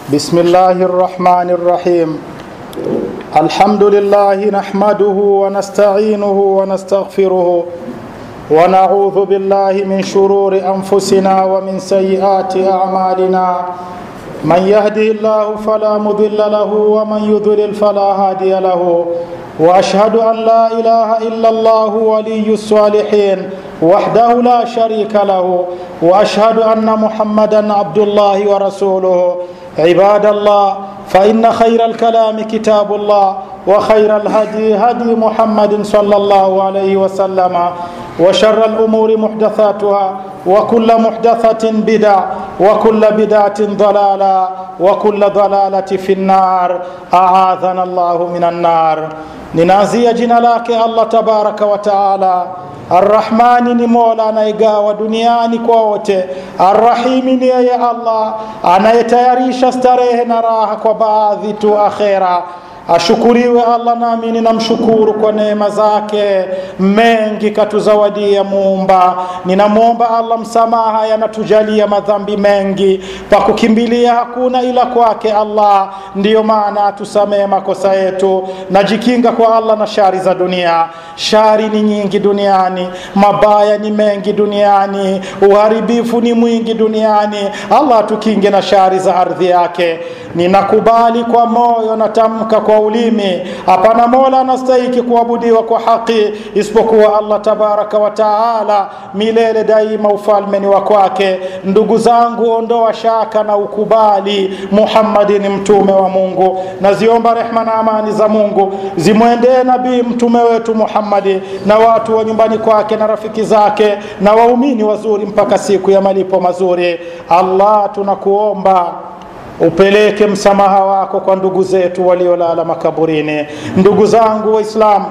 بسم الله الرحمن الرحيم الحمد لله نحمده ونستعينه ونستغفره ونعوذ بالله من شرور انفسنا ومن سيئات اعمالنا من يهدي الله فلا مضل له ومن يضلل فلا هادي له واشهد ان لا اله الا الله ولي الصالحين وحده لا شريك له واشهد ان محمدا عبد الله ورسوله عباد الله فان خير الكلام كتاب الله وخير الهدي هدي محمد صلى الله عليه وسلم وشر الامور محدثاتها وكل محدثه بدع وكل بدعه ضلاله وكل ضلاله في النار اعاذنا الله من النار ninaanzia jina lake allah tabaraka wa taala arrahmani ni mola anayegawa duniani kwa wote arrahimi ni yeye allah anayetayarisha starehe na raha kwa baadhi tu akhera ashukuriwe allah nami ninamshukuru kwa neema zake mengi katuzawadia muumba ninamwomba allah msamaha yanatujalia madhambi mengi pa kukimbilia hakuna ila kwake allah ndiyo maana atusamehe makosa yetu najikinga kwa allah na shari za dunia shari ni nyingi duniani mabaya ni mengi duniani uharibifu ni mwingi duniani allah atukinge na shari za ardhi yake ninakubali kwa moyo natamka kwa ulimi hapana mola anastahiki kuabudiwa kwa haki isipokuwa allah tabaraka wa taala milele daima ufalme ni wa kwake ndugu zangu ondoa shaka na ukubali muhammadi ni mtume wa mungu naziomba rehma na amani za mungu zimwendee nabii mtume wetu muhammadi na watu wa nyumbani kwake na rafiki zake na waumini wazuri mpaka siku ya malipo mazuri allah tunakuomba upeleke msamaha wako kwa ndugu zetu waliolala makaburini ndugu zangu waislamu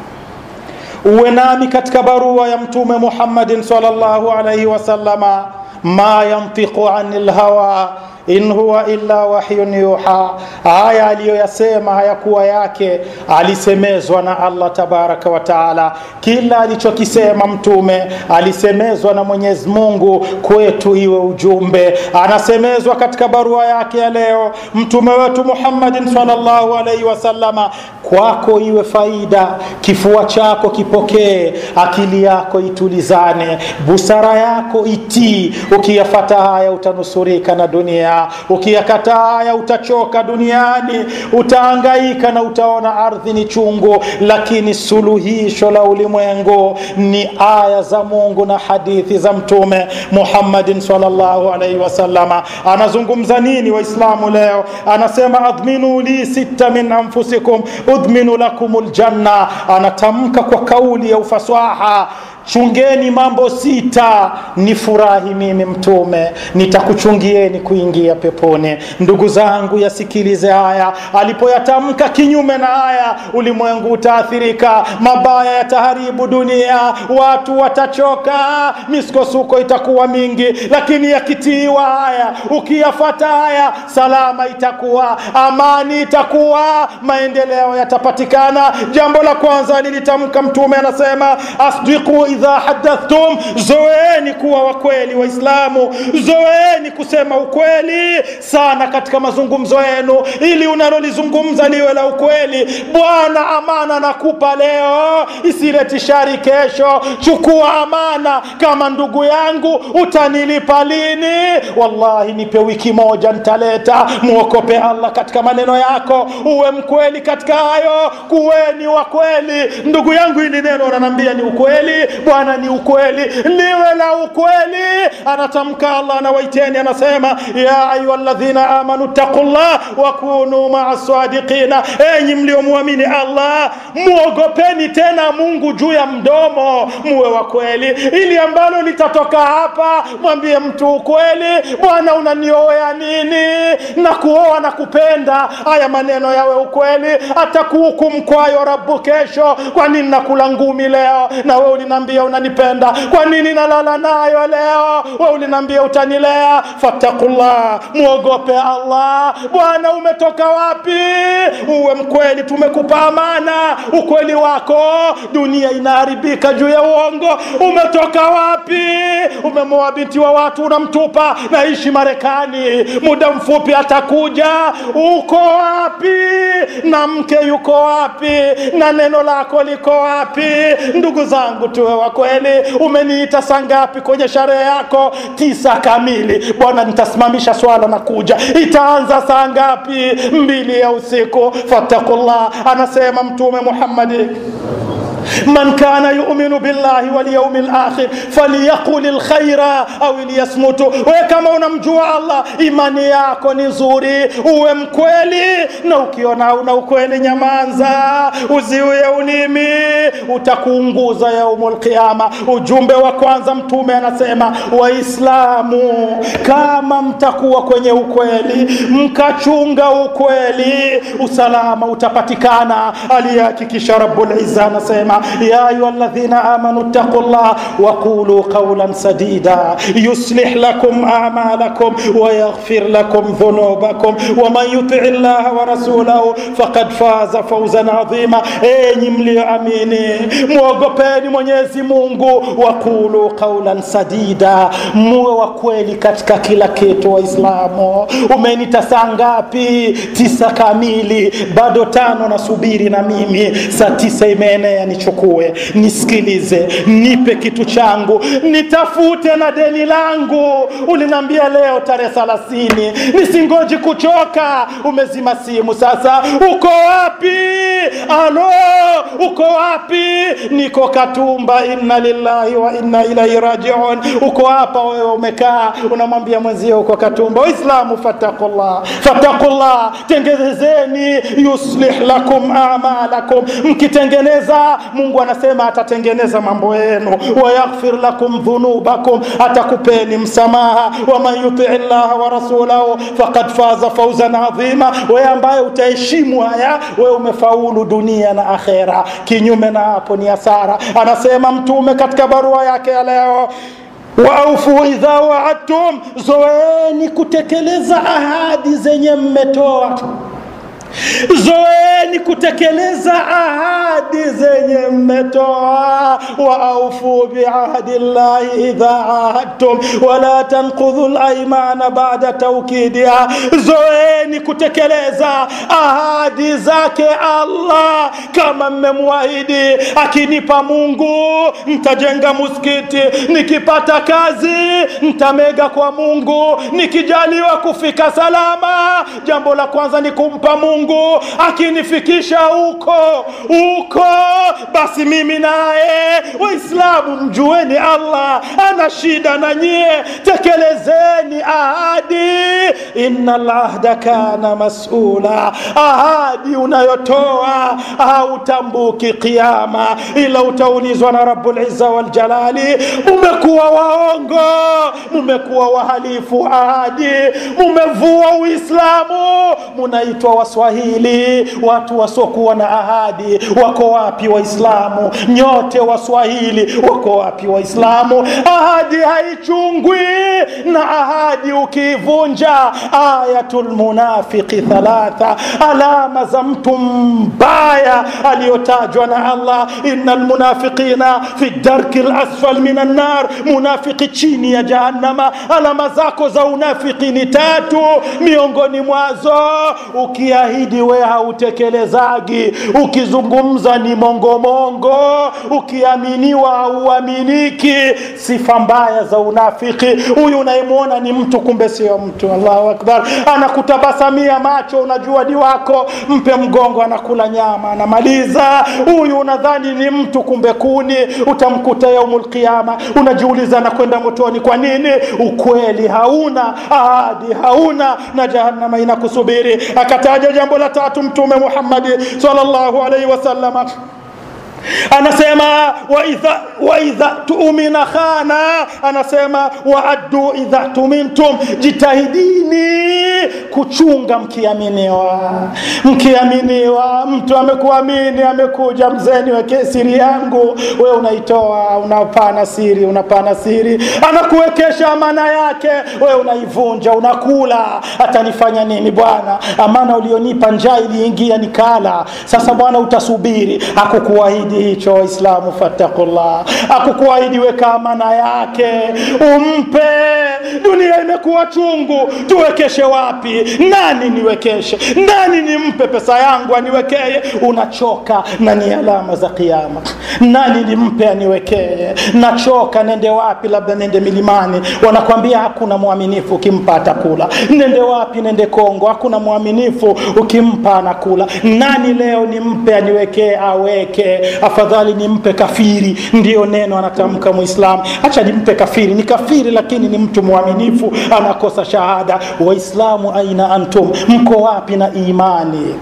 uwe nami katika barua ya mtume muhammadin salllahu alaihi wasalama ma yantiqu ani lhawa in huwa illa wahyun yuha haya aliyoyasema hayakuwa yake alisemezwa na allah tabaraka wa taala kila alichokisema mtume alisemezwa na mwenyezi mungu kwetu iwe ujumbe anasemezwa katika barua yake ya leo mtume wetu muhammadin salllahu alaihi wasalama kwako iwe faida kifua chako kipokee akili yako itulizane busara yako itii ukiyafata haya utanusurika na dunia ukiyakataa haya utachoka duniani utaangaika na utaona ardhi ni chungu lakini suluhisho la ulimwengu ni aya za mungu na hadithi za mtume muhammadin salllahu alaihi wasalama anazungumza nini waislamu leo anasema adhminu li sita min anfusikum udhminu lakum ljanna anatamka kwa kauli ya ufasaha chungeni mambo sita ni furahi mimi mtume nitakuchungieni kuingia peponi ndugu zangu yasikilize haya alipoyatamka kinyume na haya ulimwengu utaathirika mabaya yataharibu dunia watu watachoka misukosuko itakuwa mingi lakini yakitiiwa haya ukiyafata haya salama itakuwa amani itakuwa maendeleo yatapatikana jambo la kwanza lilitamka mtume anasema asdiku idha hadathtum zoeni kuwa wakweli waislamu zoeni kusema ukweli sana katika mazungumzo yenu ili unalolizungumza liwe la ukweli bwana amana nakupa leo isileti shari kesho chukua amana kama ndugu yangu utanilipa lini wallahi nipe wiki moja ntaleta mwokope allah katika maneno yako uwe mkweli katika hayo kuweni wa kweli ndugu yangu hili neno ananiambia ni ukweli bwana ni ukweli liwe la ukweli anatamka allah anawaiteni anasema ya ayuha ladhina amanu taqullah wakunu maa sadiqina enyi mliomwamini allah muogopeni tena mungu juu ya mdomo muwe wa kweli ili ambalo litatoka hapa mwambie mtu ukweli bwana unanioea nini na kuoa na kupenda haya maneno yawe ukweli atakuhukumu kwayo rabu kesho kwa nini nakula ngumi leo na we ulinaambia unanipenda kwa nini nalala nayo leo we ulinaambia utanilea fattakullah mwogope allah bwana umetoka wapi uwe mkweli tumekupa amana ukweli wako dunia inaharibika juu ya uongo umetoka wapi umemoa binti wa watu unamtupa naishi marekani muda mfupi atakuja uko wapi na mke yuko wapi na neno lako liko wapi ndugu zangu tuwe wa kweli umeniita saa ngapi kwenye sharehe yako tisa kamili bwana nitasimamisha swala na kuja itaanza saa ngapi mbili ya usiku fattakullah anasema mtume muhammadi من كان يؤمن بالله واليوم الآخر فليقل الخير أو ليصمت وكما unamjua Allah imani yako ni nzuri uwe mkweli na ukiona una ukweli nyamanza uziue ulimi utakuunguza yaumul qiyama ujumbe wa kwanza mtume anasema waislamu kama mtakuwa kwenye ukweli mkachunga ukweli usalama utapatikana aliyehakikisha rabbul izza anasema يا أيها الذين آمنوا اتقوا الله وقولوا قولا سديدا يصلح لكم أعمالكم ويغفر لكم ذنوبكم ومن يطع الله ورسوله فقد فاز فوزا عظيما enyi mlioamini mwogopeni mwenyezi mungu waqulu qaulan sadida muwe wa kweli katika kila kitu waislamu umenita saa ngapi tisa kamili bado tano nasubiri na mimi saa tisa imeenea nichukue nisikilize nipe kitu changu nitafute na deni langu uliniambia leo tarehe thelathini nisingoji kuchoka umezima simu sasa uko wapi alo uko wapi niko katumba inna lillahi wa inna ilaihi rajiun uko hapa wewe umekaa unamwambia mwenzio uko katumba waislamu fatakullah fatakullah tengenezeni yuslih lakum amalakum mkitengeneza mungu anasema atatengeneza mambo yenu wayaghfir lakum dhunubakum atakupeni msamaha waman yutii llaha wa rasulahu faqad faza fauzan adhima wewe ambaye utaheshimu haya wewe umefaulu dunia na akhera kinyume na hapo ni hasara anasema mtume katika barua yake ya leo waaufu idha waadtum zoeni kutekeleza ahadi zenye mmetoa zoeni kutekeleza ahadi zenye mmetoa waaufu biahdi llahi idha ahadtum wala tanqudhu laimana bada taukidiha zoeni kutekeleza ahadi zake allah kama mmemwahidi akinipa mungu ntajenga muskiti nikipata kazi ntamega kwa mungu nikijaliwa kufika salama jambo la kwanza ni kumpa mungu mungu akinifikisha huko huko basi mimi naye waislamu mjueni allah ana shida na nyie tekelezeni ahadi inna lahda kana masula ahadi unayotoa hautambuki qiama ila utaulizwa na rabulizza waljalali mumekuwa waongo mumekuwa wahalifu ahadi mumevua uislamu munaitwa waswahili watu wasiokuwa na ahadi wako wapi waislamu nyote waswahili wako wapi waislamu ahadi haichungwi na ahadi ukiivunja ayatul munafiki thalatha alama za mtu mbaya aliyotajwa na allah ina lmunafiqina fi darki lasfal min annar munafiki chini ya jahannama alama zako za unafiki ni tatu miongoni mwazo ukiahidi we hautekelezagi ukizungumza ni mongomongo ukiaminiwa hauaminiki sifa mbaya za unafiki huyu unayemwona ni mtu kumbe sio mtu allahu akbar anakutabasamia macho unajua ni wako mpe mgongo anakula nyama anamaliza huyu unadhani ni mtu kumbe kuni utamkuta yaumul qiyama unajiuliza anakwenda motoni kwa nini ukweli hauna ahadi hauna na jahannama inakusubiri akataja jambo la tatu mtume muhammadi sallallahu alaihi wasallama anasema waidha waidha tumina khana anasema waaddu idha tumintum jitahidini kuchunga mkiaminiwa mkiaminiwa mtu amekuamini amekuja mzeni weke siri yangu we unaitoa unapana siri unapana siri anakuwekesha amana yake we unaivunja unakula atanifanya nini bwana amana ulionipa njaa iliingia nikala sasa bwana utasubiri akukuahidi hicho waislamu fattakullah akukuahidi weka amana yake umpe dunia imekuwa chungu tuwekeshe wapi wapi nani niwekeshe nani nimpe pesa yangu aniwekee unachoka na ni alama za kiama nani nimpe aniwekee nachoka nende wapi labda nende milimani wanakwambia hakuna mwaminifu ukimpa atakula nende wapi nende kongo hakuna mwaminifu ukimpa anakula nani leo nimpe aniwekee aweke afadhali nimpe kafiri ndiyo neno anatamka muislamu hacha nimpe kafiri ni kafiri lakini ni mtu mwaminifu anakosa shahada waislamu aina antum mko wapi na imani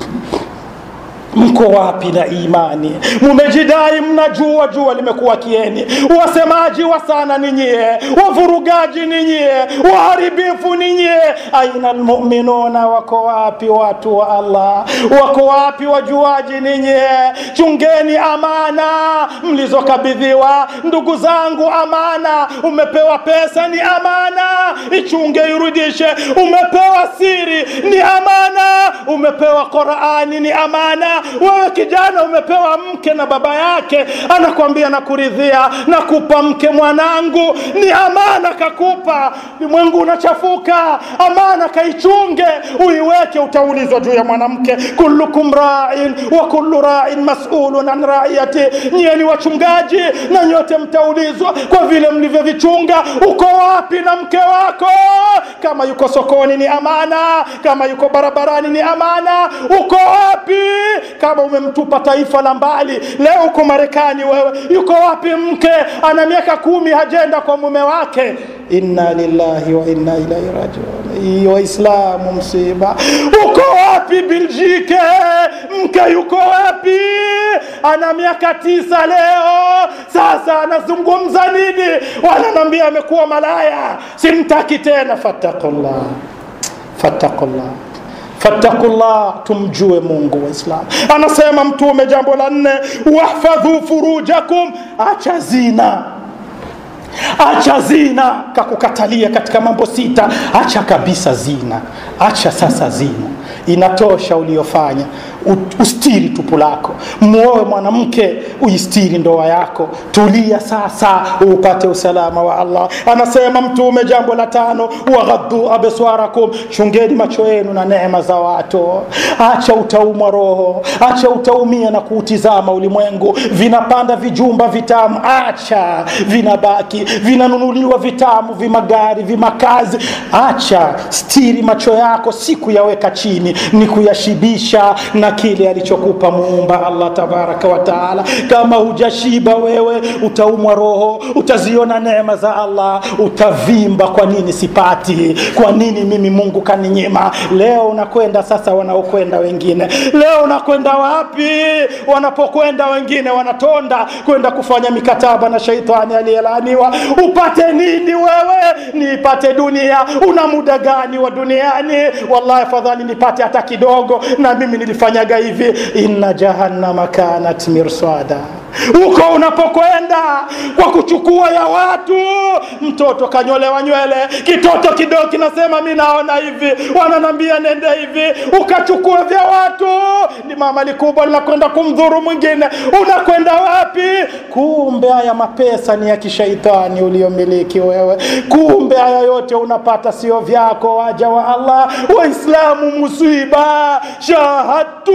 mko wapi na imani mumejidai mnajua jua limekuwa kieni wasemaji wa sana ni nyie wavurugaji ni nyie waharibifu ni nyie aina lmuminuna wako wapi watu wa allah wako wapi wajuaji ni nyie chungeni amana mlizokabidhiwa ndugu zangu amana umepewa pesa ni amana ichunge irudishe umepewa siri ni amana umepewa qurani ni amana wewe kijana umepewa mke na baba yake anakwambia nakuridhia nakupa mke mwanangu ni amana kakupa limwengu unachafuka amana kaichunge uiweke utaulizwa juu ya mwanamke kullukum rain wa kullu rain masulun an raiyati nyie ni wachungaji na nyote mtaulizwa kwa vile mlivyovichunga uko wapi na mke wako kama yuko sokoni ni amana kama yuko barabarani ni amana uko wapi kama umemtupa taifa la mbali leo uko marekani wewe yuko wapi mke ana miaka kumi hajenda kwa mume wake inna lillahi wa inna ilaihi rajiun waislamu msiba uko wapi biljike mke yuko wapi ana miaka tisa leo sasa anazungumza nini wananambia amekuwa malaya simtaki tena fattakullah fattakullah fattakullah tumjue mungu waislam anasema mtume jambo la nne wahfadhu furujakum acha zina acha zina kakukatalia katika mambo sita acha kabisa zina acha sasa zina inatosha uliofanya ustiri tupu lako mwoe mwanamke uistiri ndoa yako tulia sasa upate usalama wa allah anasema mtume jambo la tano waghaddu abswarakum chungeni macho yenu na neema za watu acha utaumwa roho acha utaumia na kuutizama ulimwengu vinapanda vijumba vitamu acha vinabaki vinanunuliwa vitamu vimagari vimakazi acha stiri macho yako si kuyaweka chini ni kuyashibisha na kile alichokupa muumba allah tabaraka wa taala kama hujashiba wewe utaumwa roho utaziona neema za allah utavimba kwa nini sipati kwa nini mimi mungu kaninyima leo unakwenda sasa wanaokwenda wengine leo unakwenda wapi wanapokwenda wengine wanatonda kwenda kufanya mikataba na sheitani aliyelaaniwa upate nini wewe niipate dunia una muda gani wa duniani wallahi afadhali nipate hata kidogo na mimi nilifanyaga hivi inna jahannama kanat mirsada huko unapokwenda kwa kuchukua ya watu mtoto kanyolewa nywele kitoto kidogo kinasema mi naona hivi wananambia nende hivi ukachukua vya watu ni mama likubwa linakwenda kumdhuru mwingine unakwenda wapi kumbe haya mapesa ni ya kishaitani uliomiliki wewe kumbe haya yote unapata sio vyako waja wa allah waislamu musiba shahatu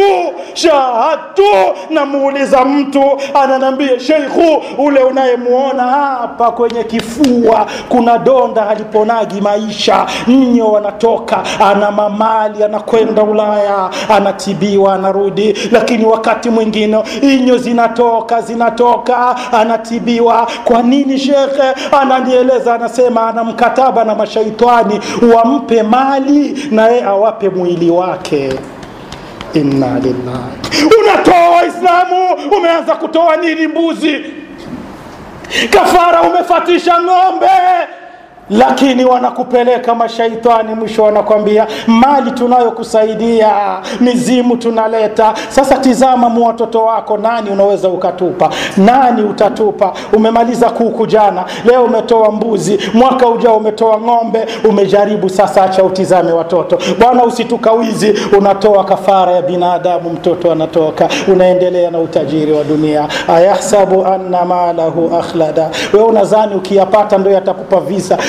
shahatu namuuliza mtu ananambia sheikhu ule unayemuona hapa kwenye kifua kuna donda haliponagi maisha nyo wanatoka ana mamali anakwenda ulaya anatibiwa anarudi lakini wakati mwingine inyo zinatoka zinatoka anatibiwa kwa nini shekhe ananieleza anasema ana mkataba na mashaitani wampe mali na yeye awape mwili wake inna lillahi unatoa waislamu umeanza kutoa nini mbuzi kafara umefatisha ng'ombe lakini wanakupeleka mashaitani mwisho wanakwambia mali tunayokusaidia mizimu tunaleta sasa tizama mu watoto wako nani unaweza ukatupa nani utatupa umemaliza kuku jana leo umetoa mbuzi mwaka ujao umetoa ng'ombe umejaribu sasa acha utizame watoto bwana usitukawizi unatoa kafara ya binadamu mtoto anatoka unaendelea na utajiri wa dunia ayahsabu anna malahu akhlada we unazani ukiyapata ndo yatakupa visa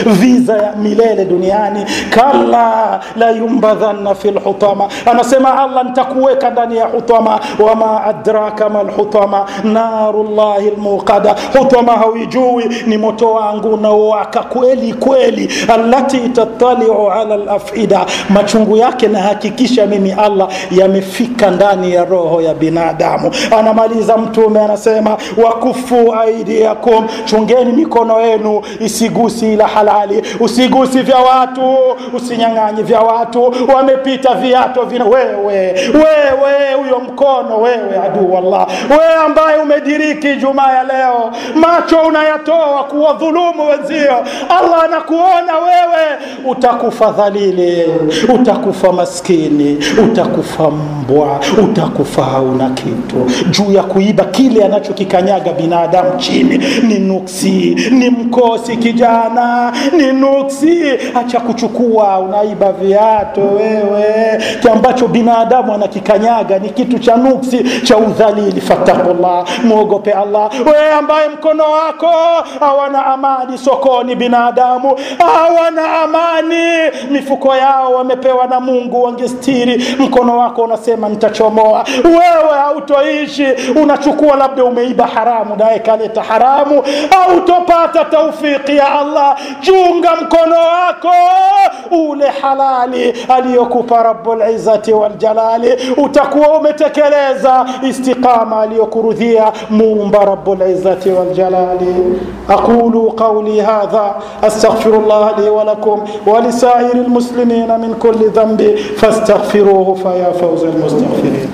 viza ya milele duniani kalla la yumbadhanna fi lhutama anasema allah nitakuweka ndani ya hutama wama adraka ma lhutama narullahi lmuqada hutama hauijui ni moto wangu unaowaka kweli kweli allati tattaliu ala lafida machungu yake nahakikisha mimi allah yamefika ndani ya roho ya binadamu anamaliza mtume anasema wakufu aidiakum chungeni mikono yenu isigusi ila halali usigusi vya watu usinyang'anyi vya watu wamepita viato vina wewe wewe huyo mkono wewe aduu wallah wewe ambaye umediriki jumaa ya leo macho unayatoa kuwadhulumu wenzio allah anakuona wewe utakufa dhalili utakufa maskini utakufa mbwa utakufa hauna kitu juu ya kuiba kile anachokikanyaga binadamu chini ni nuksi ni mkosi kijana ni nuksi acha kuchukua unaiba viato wewe ambacho binadamu anakikanyaga ni kitu cha nuksi cha udhalili fattakullah mwogope allah wewe ambaye mkono wako hawana amani sokoni binadamu hawana amani mifuko yao wamepewa na mungu wangestiri mkono wako unasema nitachomoa wewe hautoishi unachukua labda umeiba haramu naye kaleta haramu hautopata taufiki ya allah chunga mkono wako ule halali aliyokupa rabulizati waljalali utakuwa umetekeleza istiqama aliyokurudhia muumba rabulizati waljalali aqulu qauli hadha astaghfirullah li walakum ولسائر المسلمين من كل ذنب فاستغفروه فيا فوز المستغفرين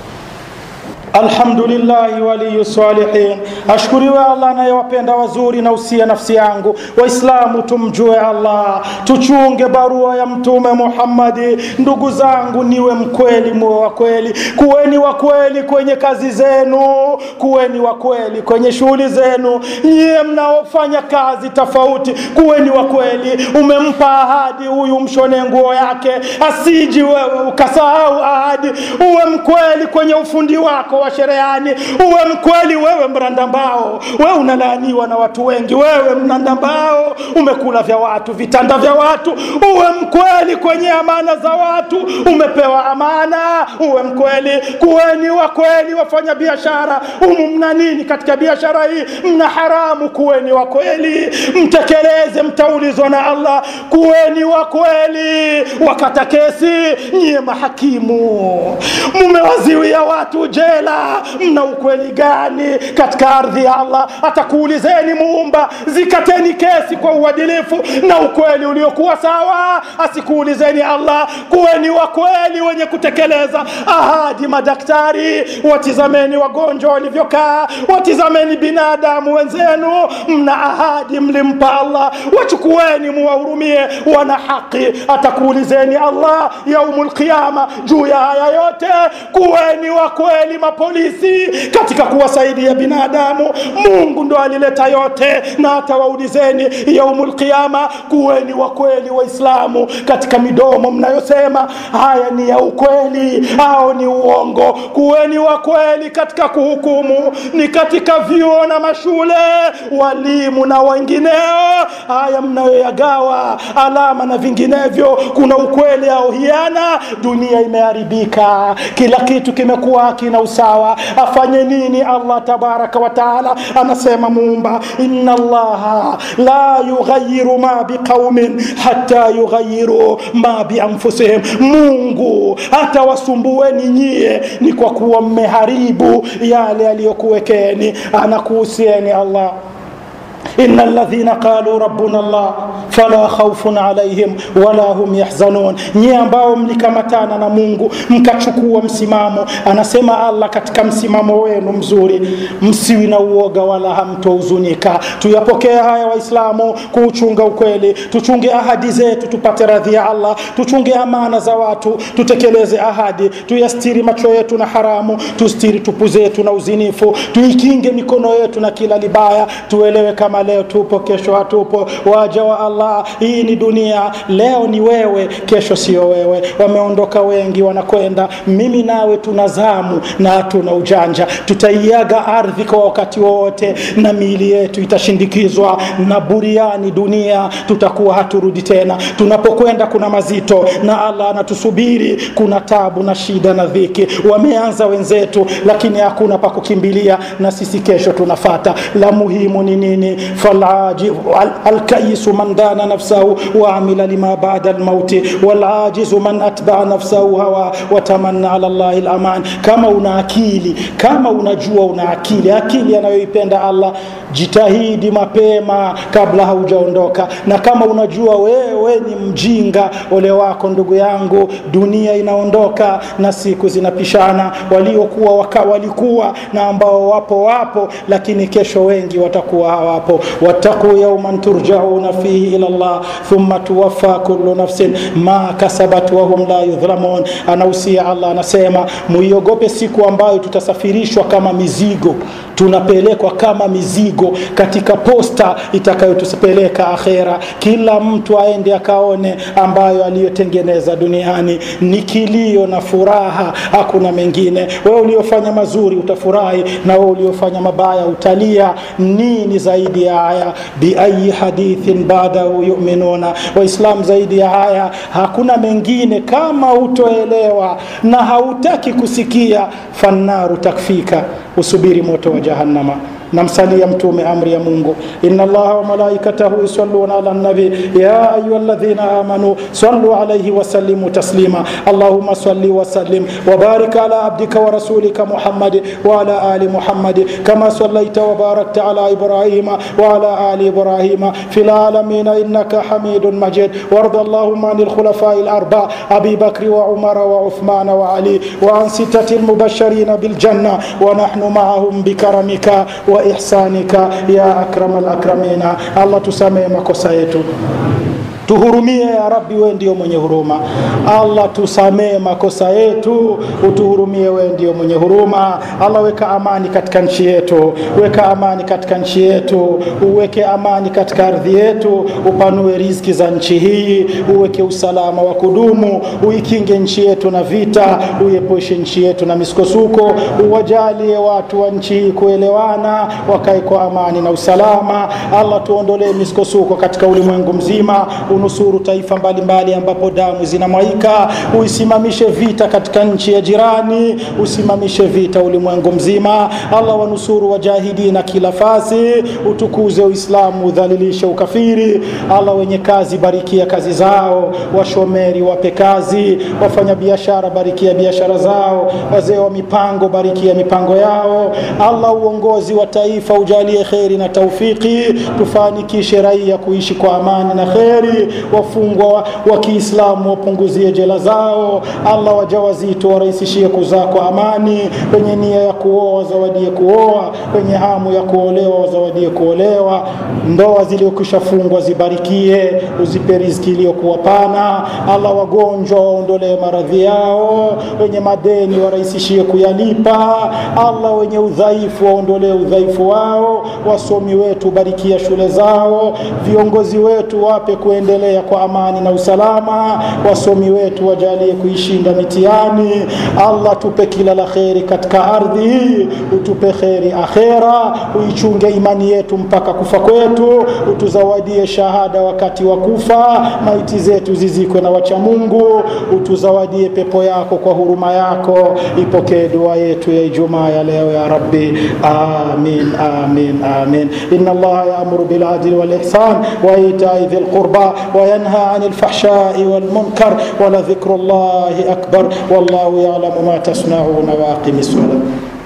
alhamdulillahi waliyu salihin ashkuriwe allah anayewapenda wazuri na usia nafsi yangu waislamu tumjue allah tuchunge barua ya mtume muhammadi ndugu zangu niwe mkweli muwe wa kweli kuweni wa kweli kwenye kazi zenu kuweni wa kweli kwenye shughuli zenu nyiye mnaofanya kazi tofauti kuweni wa kweli umempa ahadi huyu mshone nguo yake asiji wewe ukasahau ahadi uwe mkweli kwenye ufundi wako wa shereani uwe mkweli wewe mrandambao wewe unalaaniwa na watu wengi wewe mrandambao umekula vya watu vitanda vya watu uwe mkweli kwenye amana za watu umepewa amana uwe mkweli kuweni wa kweli wafanya biashara umu mna nini katika biashara hii mna haramu kuweni wa kweli mtekeleze mtaulizwa na allah kuweni wa kweli wakata kesi nyie mahakimu mumewaziwia watu jela mna ukweli gani katika ardhi ya allah atakuulizeni muumba zikateni kesi kwa uadilifu na ukweli uliokuwa sawa asikuulizeni allah kuweni wa kweli wenye kutekeleza ahadi madaktari watizameni wagonjwa walivyokaa watizameni binadamu wenzenu mna ahadi mlimpa allah wachukueni muwahurumie wana haki atakuulizeni allah yaumu lqiama juu ya haya yote kuweni wa kweli mapolisi katika kuwasaidia binadamu mungu ndo alileta yote na atawaulizeni yaumu lqiama kuweni wa kweli waislamu katika midomo mnayosema haya ni ya ukweli au ni uongo kuweni wa kweli katika kuhukumu ni katika vyuo na mashule walimu na wengineo haya mnayoyagawa alama na vinginevyo kuna ukweli au hiana dunia imeharibika kila kitu kimekuwa hakina usawa afanye nini allah tabaraka wataala anasema muumba inna allaha la yughayiru ma biqaumin hata yughayiru ma bianfusihim mungu hata wasumbueni nyie ni kwa kuwa mmeharibu yale aliyokuwekeni anakuhusieni allah إن الذين قالوا ربنا الله فلا خوف عليهم ولا هم يحزنون nyie ambao mlikamatana na mungu mkachukua msimamo anasema allah katika msimamo wenu mzuri msiwi na uoga wala hamtohuzunika tuyapokee haya waislamu kuuchunga ukweli tuchunge ahadi zetu tupate radhi ya allah tuchunge amana za watu tutekeleze ahadi tuyastiri macho yetu na haramu tustiri tupu zetu na uzinifu tuikinge mikono yetu na kila libaya tuelewe kama kama leo tupo kesho hatupo waja wa allah hii ni dunia leo ni wewe kesho sio wewe wameondoka wengi wanakwenda mimi nawe tuna zamu na hatuna ujanja tutaiaga ardhi kwa wakati wowote na miili yetu itashindikizwa na buriani dunia tutakuwa haturudi tena tunapokwenda kuna mazito na allah anatusubiri kuna tabu na shida na dhiki wameanza wenzetu lakini hakuna pa kukimbilia na sisi kesho tunafata la muhimu ni nini alkaisu man dana nafsahu waamila lima bada lmauti walajizu man atbaa nafsahu hawa watamanna ala llahi laman kama una akili kama unajua una akili akili anayoipenda allah jitahidi mapema kabla haujaondoka na kama unajua wewe ni mjinga ole wako ndugu yangu dunia inaondoka na siku zinapishana waliokuwa waka walikuwa na ambao wapo wapo lakini kesho wengi watakuwa hawapo wattaquu yauman turjauna fihi ila llah thumma tuwaffa kullu nafsin ma kasabat wahum la yudhlamun anahusia allah anasema muiogope siku ambayo tutasafirishwa kama mizigo tunapelekwa kama mizigo katika posta itakayotupeleka akhera kila mtu aende akaone ambayo aliyotengeneza duniani ni kilio na furaha hakuna mengine wewe uliofanya mazuri utafurahi na wewe uliofanya mabaya utalia nini zaidi ya haya biayi hadithin badahu yuminuna waislam zaidi ya haya hakuna mengine kama utoelewa na hautaki kusikia fannaru takfika usubiri moto wa jahannama namsalia mtume amri ya mungu ina allaha wa malaikatahu yusalluna ala nabi ya ayuha ladhina amanu sallu alaihi wasallimu taslima allahuma salli wasallim wabarik ala abdika wa rasulika muhammadi waala ali muhammadi kama sallaita wabarakta ala ibrahima waala ali ibrahima fi lalamina innaka hamidun majid warda allahuma ani lkhulafai larba abi bakri wa umara wa uthmana wa ali wa an sitati lmubashirina biljanna ونحن معهم بكرمك وإحسانك يا أكرم الأكرمين الله تسامي makosa yetu tuhurumie ya rabbi wewe ndio mwenye huruma allah tusamee makosa yetu utuhurumie wewe ndio mwenye huruma allah weka amani katika nchi yetu weka amani katika nchi yetu uweke amani katika ardhi yetu upanue riziki za nchi hii uweke usalama wa kudumu uikinge nchi yetu na vita uiepushe nchi yetu na misukosuko uwajalie watu wa nchi hii kuelewana wakae kwa amani na usalama allah tuondolee misukosuko katika ulimwengu mzima unusuru taifa mbalimbali ambapo damu zinamwaika uisimamishe vita katika nchi ya jirani usimamishe vita ulimwengu mzima allah wanusuru wajahidina kila fasi utukuze uislamu udhalilishe ukafiri allah wenye kazi barikia kazi zao washomeri wape kazi wafanyabiashara barikia biashara zao wazee wa mipango barikia mipango yao allah uongozi wa taifa ujalie kheri na taufiki tufanikishe raia kuishi kwa amani na kheri wafungwa wa, wa kiislamu wapunguzie jela zao allah wajawazito warahisishie kuzaa kwa amani wenye nia ya kuoa wazawadie kuoa wenye hamu ya kuolewa wazawadie kuolewa ndoa ziliokwisha fungwa zibarikie uzipe riziki iliyokuwa pana allah wagonjwa waondolee maradhi yao wenye madeni warahisishie kuyalipa allah wenye udhaifu waondolee udhaifu wao wasomi wetu barikia shule zao viongozi wetu wape kuendelea kwa amani na usalama wasomi wetu wajalie kuishinda mitihani allah tupe kila la kheri katika ardhi hii utupe kheri akhera uichunge imani yetu mpaka kufa kwetu utuzawadie shahada wakati wa kufa maiti zetu zizikwe na wacha mungu utuzawadie pepo yako kwa huruma yako ipokee dua yetu ya ijumaa ya leo ya rabbi amin amin amin ina allaha yaamuru biladli walihsan waitai dhi lqurba وينهى عن الفحشاء والمنكر ولذكر الله أكبر والله يعلم ما تصنعون واقم الصلاة